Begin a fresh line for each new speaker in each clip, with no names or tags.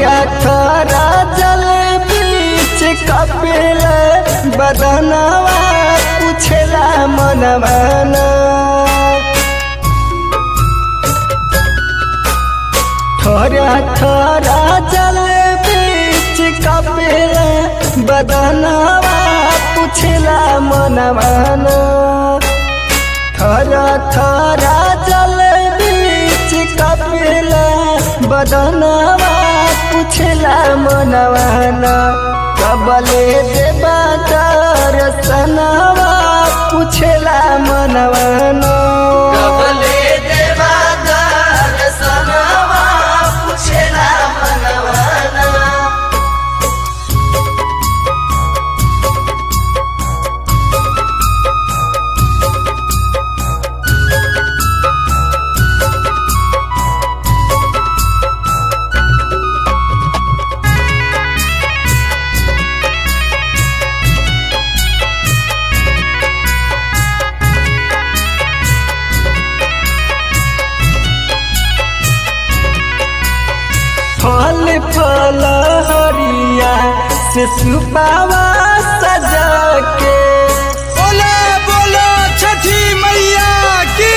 थोड़ा थोड़ा जल बीच कपिल बदनवा पूछला मनवाना थोड़ा थोड़ा जल बीच कपिल बदनवा पूछला मनवाना थोड़ा थोड़ा जल बीच कपिल बदनवा पूछला मनवाना कबले देवा दर्शनवा पूछला मनवाना
कबले देवा दर्शनवा पूछेला मनवाना
फल फल हरिया से सुपावा सजा के
बोला बोला छठी मैया की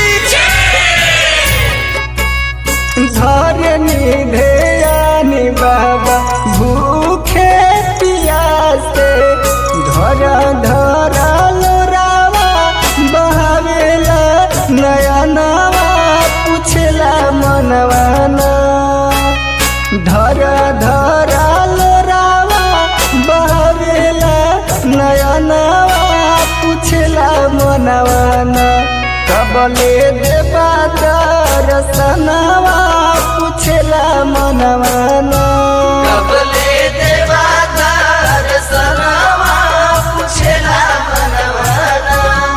धरनी ध्यानी बाबा भूखे पियासे धर धर लोरावा बहावेला नयनवा पूछला मनवाना धर धर लोरावा बहावेला नयनवा पूछला मनवाना कबले देवा दर्शनवा पूछला मनवाना
कबले देवा दर्शनवा पूछेला मनवाना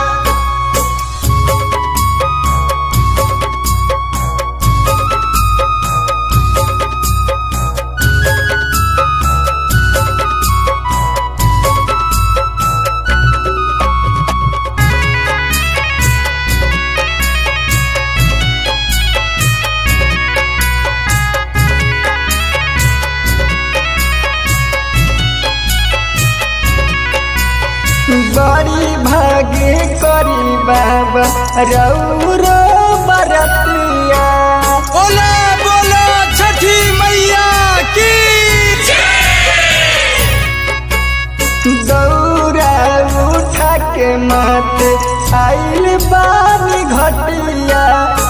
बड़ी भागे करी बाबा रौरो बरतिया
बोला बोला छठी मैया की
दौरा उठा के माथे आइल बानी घटिया